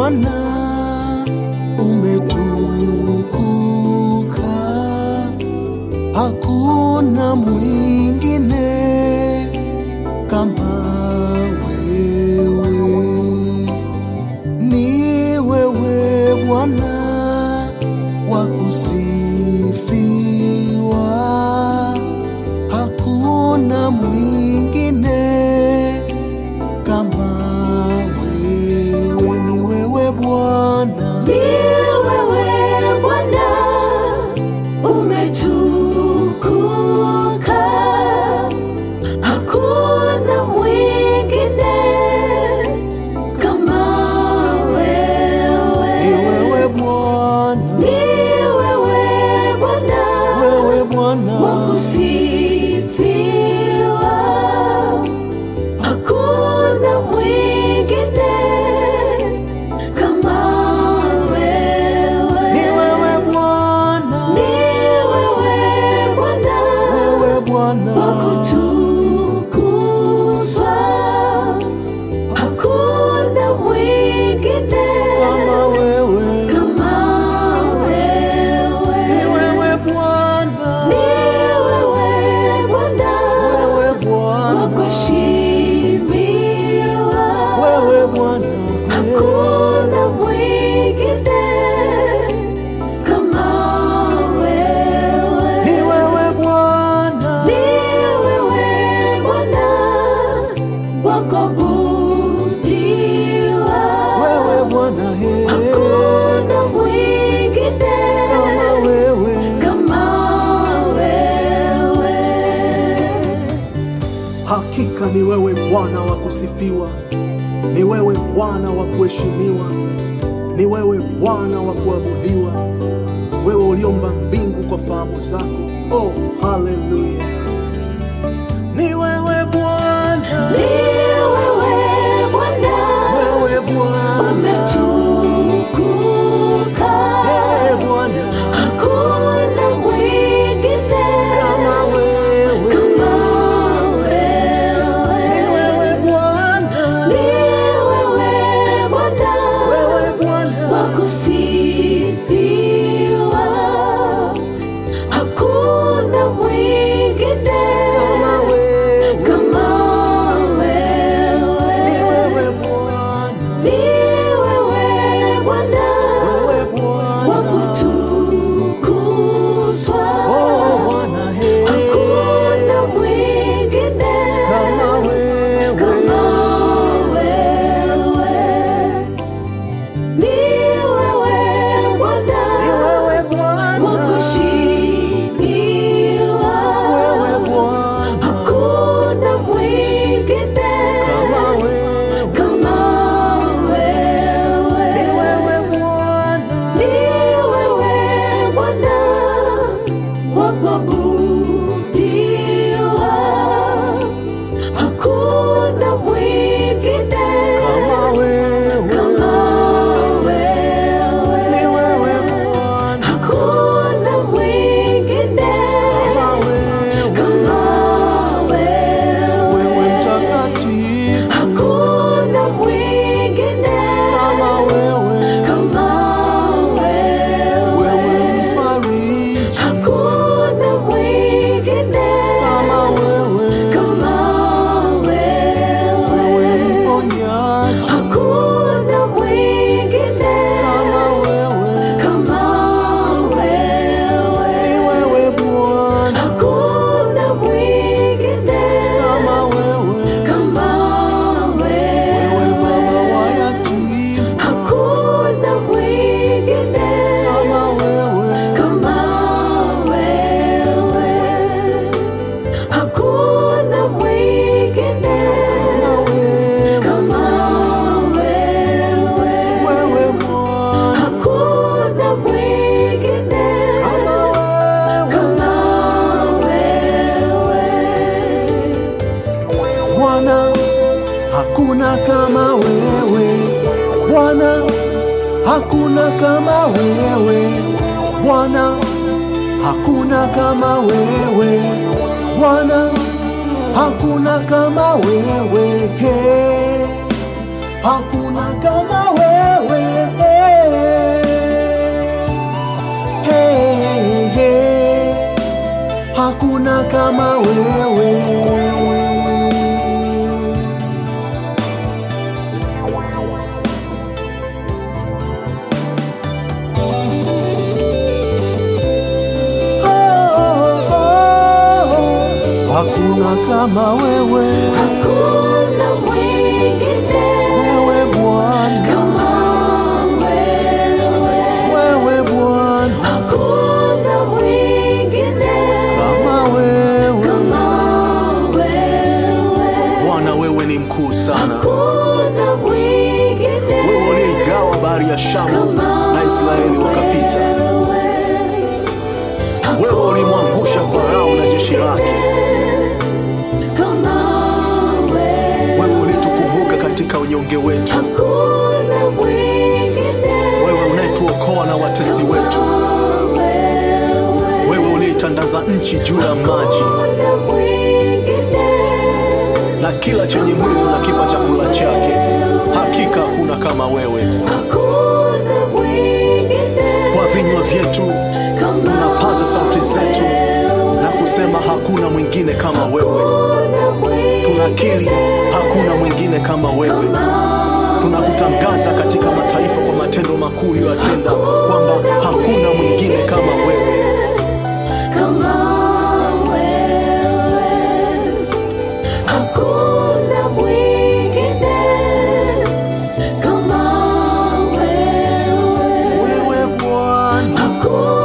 Bwana umetukuka, hakuna mwingine kama wewe. Ni wewe Bwana wa kusifiwa, hakuna mwingine kama wewe. Ni wewe Bwana, Ni wewe Bwana umetukuka, hakuna mwingine kama ni wewe. wewe Bwana, Ni wewe Bwana wewe Bwana wa kusifiwa, hakuna mwingine kama wewe. ni wewe Bwana, Ni wewe Bwana wewe Bwana wa kutukuzwa, hakuna mwingine kama wewe, kama wewe. ni wewe Bwana, Ni wewe Bwana wewe wa Bwana, kuheshimiwa, wewe Bwana, hakuna mwingine kama wewe. ni wewe Bwana, Ni wewe Bwana wa kuabudiwa, wewe Bwana, he, hakuna mwingine kama wewe, kama wewe. hakika ni wewe Bwana wa kusifiwa, ni wewe Bwana wa kuheshimiwa, ni wewe Bwana wa kuabudiwa, wewe uliomba mbingu kwa fahamu zako. Oh, haleluya! Ni wewe Bwana, Ni wewe Bwana wewe Bwana, umetukuka, eh Bwana, hakuna mwingine kama wewe, kama ni wewe. wewe Bwana, Ni wewe Bwana wewe Bwana, wa kusifiwa, hakuna mwingine kama wewe, kama ni wewe. wewe Bwana, Ni wewe Bwana wewe wa Bwana, kutukuzwa, oh Bwana, he, hakuna mwingine kama wewe, kama wewe. Ni wewe Bwana ni wewe wa Bwana, kuheshimiwa, wewe Bwana, hakuna mwingine kama wewe, kama wewe. ni wewe Bwana, Ni wewe Bwana wa kuabudiwa, hakuna mwingine kama wewe, kama wewe. ni wewe Bwana, Hakuna mwingine kama wewe, kama wewe. wewe mtakatifu, Hakuna mwingine kama wewe, kama wewe. wewe mfariji, Hakuna mwingine kama wewe, kama wewe wewe. mponyaji, Hakuna mwingine kama wewe, kama wewe. ni wewe Bwana, Hakuna mwingine kama wewe, kama wewe baba wa wewe. yatima, Hakuna mwingine kama wewe, kama wewe. Hakuna mwingine kama wewe, kama wewe. wewe Bwana, Hakuna mwingine kama wewe, kama wewe. Bwana, hakuna kama wewe Bwana, hakuna kama wewe Bwana, hakuna kama wewe Bwana, hakuna kama wewe He. hakuna kama wewe kama wewe. Hakuna kama wewe, Hakuna mwingine wewe Bwana, kama wewe. wewe Bwana, Hakuna mwingine kama wewe. kama wewe. Bwana, wewe ni mkuu sana, Hakuna mwingine wewe uliyeigawa bahari ya Shamu na Israeli wakapita. Wewe ulimwangusha Farao na jeshi lake. kama wewe. Wewe ulitukumbuka katika unyonge wetu, Hakuna mwingine wewe unayetuokoa na watesi wetu, wewe uliyeitandaza nchi juu ya maji, Hakuna mwingine na kila chenye mwili unakipa chakula chake. Hakika hakuna kama wewe. Hakuna mwingine Kwa vinywa vyetu kama tunapaza sauti zetu na kusema hakuna mwingine kama wewe. Hakuna mwingine Tunakiri hakuna mwingine kama wewe. Tunakutangaza katika mataifa kwa matendo makuu uliyoyatenda kwamba hakuna mwingine kama wewe. kama wewe. Hakuna mwingine kama wewe. Wewe Bwana, Hakuna